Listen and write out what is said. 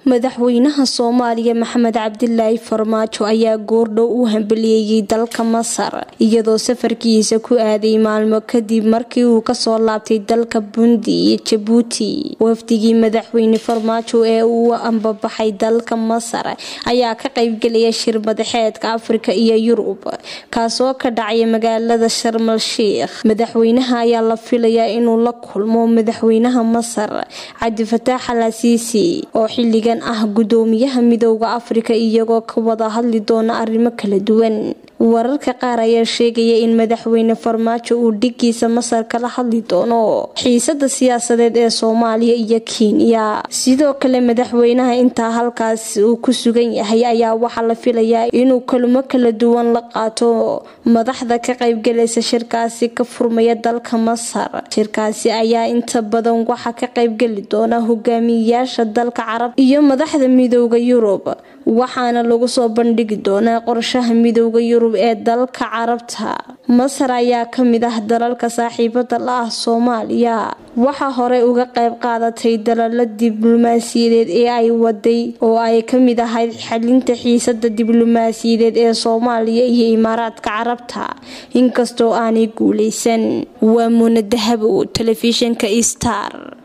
madaxweynaha soomaaliya maxamed cabdilaahi farmaajo ayaa goordhow u hambaliyeeyey dalka masar iyadoo safarkiisa ku aaday maalmo kadib markii uu kasoo laabtay dalka bundi iyo jabuuti wafdigii madaxweyne farmaajo ee uu ambabaxay dalka masar ayaa ka qaybgelaya shir madaxeedka afrika iyo yurub kaasoo ka dhacaya magaalada sharmal sheikh madaxweynaha ayaa la filayaa inuu la kulmo madaxweynaha masar cabdifataax al asiisi oo xiligan ah gudoomiyaha midooda afrika iyagoo ka wada hadli doona arrimo kala duwan wararka qaar ayaa sheegaya in madaxweyne farmaajo uu dhigiisa masar kala hadli doono xiisada siyaasadeed ee soomaaliya iyo kenya sidoo kale madaxweynaha intaa halkaas uu ku sugan yahay ayaa waxaa la filayaa inuu kulmo kala duwan la qaato madaxda ka qaybgalaysa shirkaasi ka furmaya dalka masar shirkaasi ayaa inta badan waxaa ka qaybgeli doona hogaamiyayaasha dalka carab iyo madaxda midooda yurub waxaana lagu soo bandhigi doonaa qorshaha midooda yurub ee dalka carabta masar ayaa kamid ah dalalka saaxiibada la ah soomaaliya waxaa horey uga qayb qaadatay dalalo diblomaasiyadeed ee ay waday oo ay kamid ahayd xalinta xiisada diblomaasiyadeed ee soomaaliya iyo imaaraadka carabta inkastoo aanay guuleysan waa muuna dahabow telefishinka star